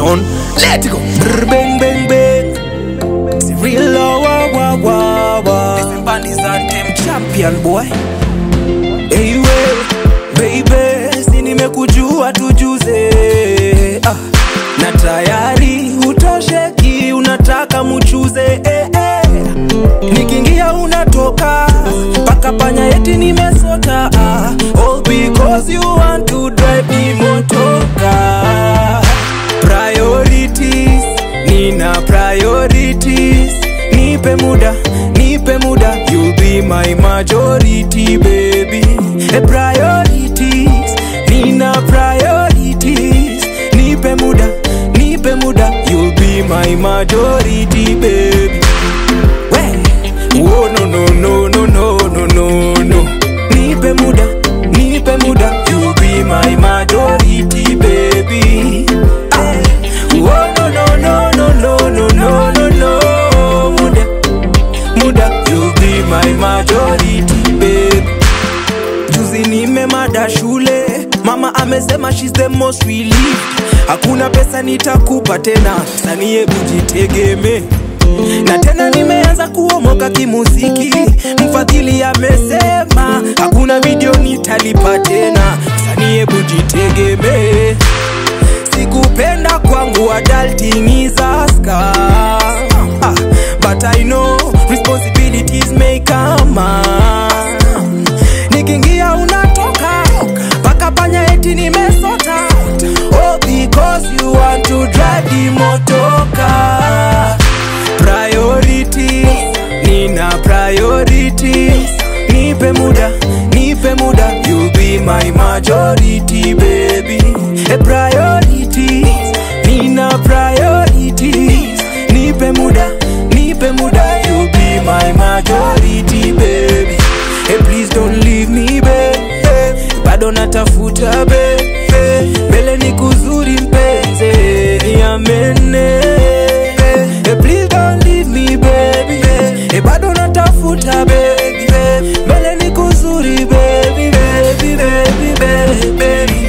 Production. Let go. Brr, bang bang bang. It's real oh, wah wah wah wah. This is Bandits Anthem champion boy. Hey we, baby, si nimekujua tujuze. Ah, na tayari utosheki, unataka muchuze eh, eh. Nikiingia unatoka mpaka panya eti nimesota ah, all because you want to drive the motoka priorities nina priorities nipe muda nipe muda you'll be my majority baby e priorities nina priorities nipe muda nipe muda you'll be my majority baby we oh no no no no no no no no nipe muda nipe muda you'll be my majority baby ah. oh no no no no no no no no no muda muda you'll be my majority baby juzi nimemada shule mama amesema she's the most relieved hakuna pesa nitakupa tena sanie bujitegemee na tena nimeanza kuomoka kimuziki mfadhili amesema hakuna video nitalipa tena sanie bujitegemee sikupenda kwangu adulting is a scam ah, but I know responsibilities may come on. nikiingia unatoka mpaka panya eti nimesota oh, because you want to drive the motoka priorities nina priorities nipe muda nipe muda you'll be my majority baby a priorities nina priorities nipe muda nipe muda you'll be my majority baby hey, please don't leave me baby bado natafuta baby mbele ni kuzuri mpenzi niamene hey, please don't leave me baby hey, bado natafuta baby mbele ni kuzuri baby baby baby baby, baby.